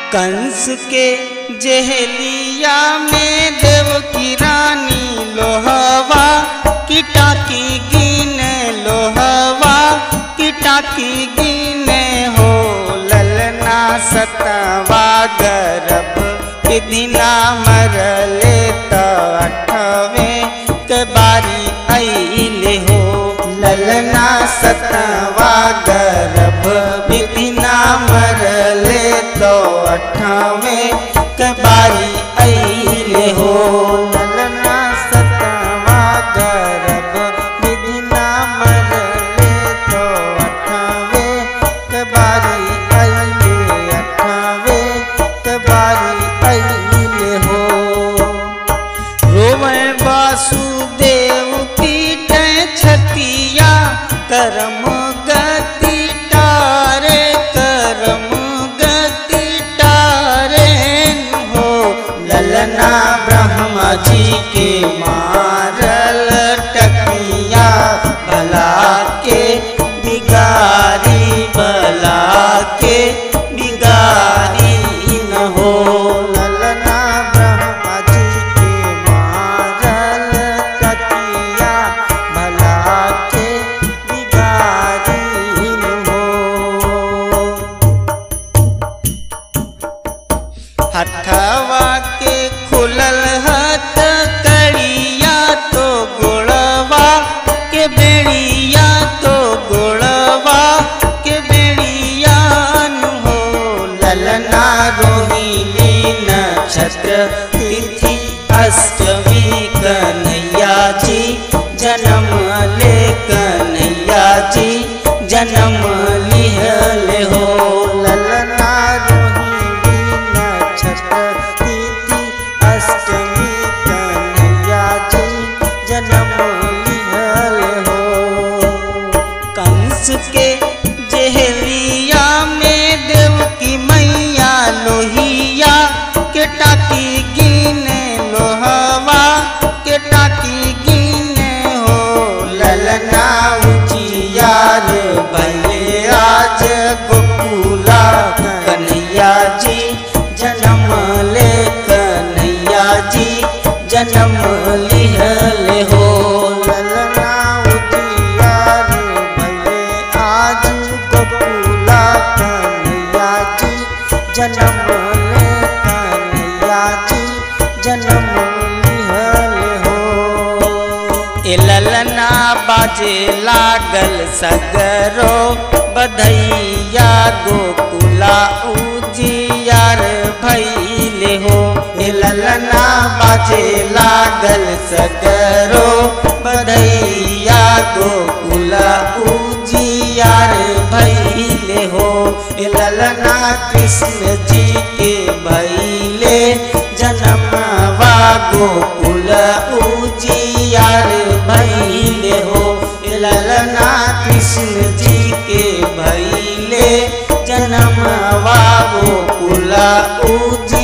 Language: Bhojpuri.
कंस के जहलिया में देव की रानी लोहवा किटा की गिने लोहवा किटा की गिने हो ललना सतवा गर्भ विधिना मरले त अठवे के बारी अइले हो ललना सतवा गर्भ विधिना मरले तो अठवे के बारी अइले हो ललना सतवा गर्भ विधिना मरले तो अठवे के बारी अइले अठवे के बारी अइले हो रोवे वासुदेव पीट छतिया करम गति टारे करम गति टारे हो ललना ब्रह्मा जी के मारल टकिया भला के बिगारी भला के बिगारी न हो ललना ब्रह्मा जी के मारल टकिया भला के बिगारी न हो हथवा के खुलल हथ कड़िया तो गोड़वा के बेड़िया तो गोड़वा के बेड़िया नु हो ललना रोहिणी नक्षत्र तिथि अष्टमी कन्हैया जी जन्म ले कन्हैया जी जन्म लिहल हो ललना रोहिणी नक्षत्र तिथि अष्टमी कन्हैया जी जन्म लिहल हो कंस के जहलिया में देव की मैया लोहिया के टाकी गिने लोहवा के टाकी गिने हो ललना उजियार भले आज गोकुला कन्हैया जी जन्म ले कन्हैया जी जन्म लिहल हो ललना उजियार भले आज गोकुला कन्हैया जी जन्म ले कन्हैया जी जन्म लिहल हो ए ललना बाजे लागल सगरो बधैया गोकुला उजियार भैले हो ए ललना बाजे लागल सगरो बधैया गोकुला उजियार भैले हो ए ललना कृष्ण जी के भैले जन्मवा गोकुल उजियार भैले हो ए ललना कृष्ण जी के भैले जन्मवा गोकुल उजियार